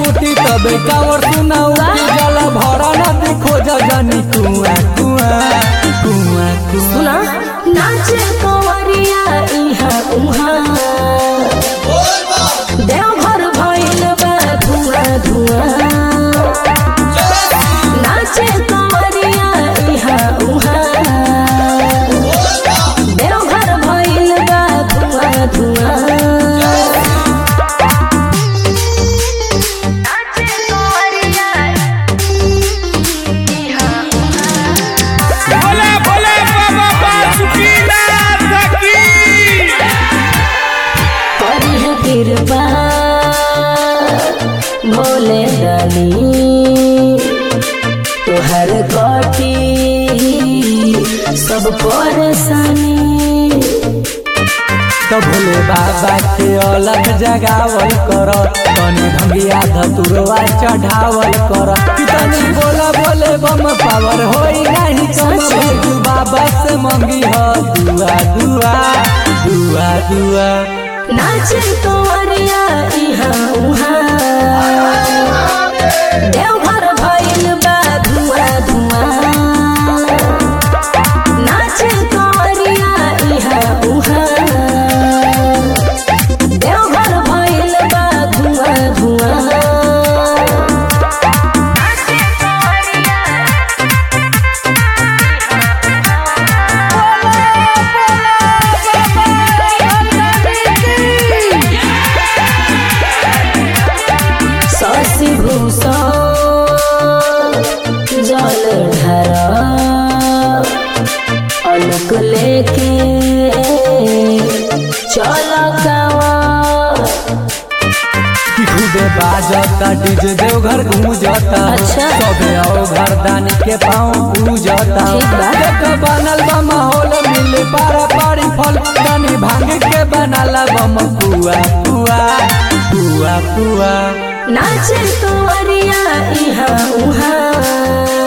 टूटी तबे कावर सुना उठी जला भरा नदी खोज जानी कुआ कुआ कुआ कुआ सुना नाचे कंवरिया इहा उहा देवघर भइल बा धुआं धुआं नाचे कंवरिया इहा उहा देवघर भइल बा धुआं धुआं नाचे कंवरिया इहा बोले बोले बाबा बासुकीनाथ की करी है कृपा भोले दानी तोहर कटी सब परेशानी तो भोले बाबा के अलग जगावल कर तनी भंगिया धतुरवा चढ़ावल कर तनी बोला बोले बम पावर होई नहीं कम सच में। भोजू बाबा से मंगी हो दुआ दुआ दुआ दुआ नाचे तोरिया इहा उहा देवघर भइल बा धुआं धुआं नाचे तोरिया इहा उहा देवघर भइल बा धुआं धुआं नाचे तोरिया शशि भूषण जल ढर अलक लेके चल गावा कि खूबे बाजता डीजे देवघर गूंजता अच्छा। सबे आओ घर दानी के पाँव पूजता ठीक बा। देख बनल बा माहौल मिले पारा पारी फल दानी भांग के बनाला बम पुआ पुआ पुआ पुआ नाचे तोरिया इहा उहा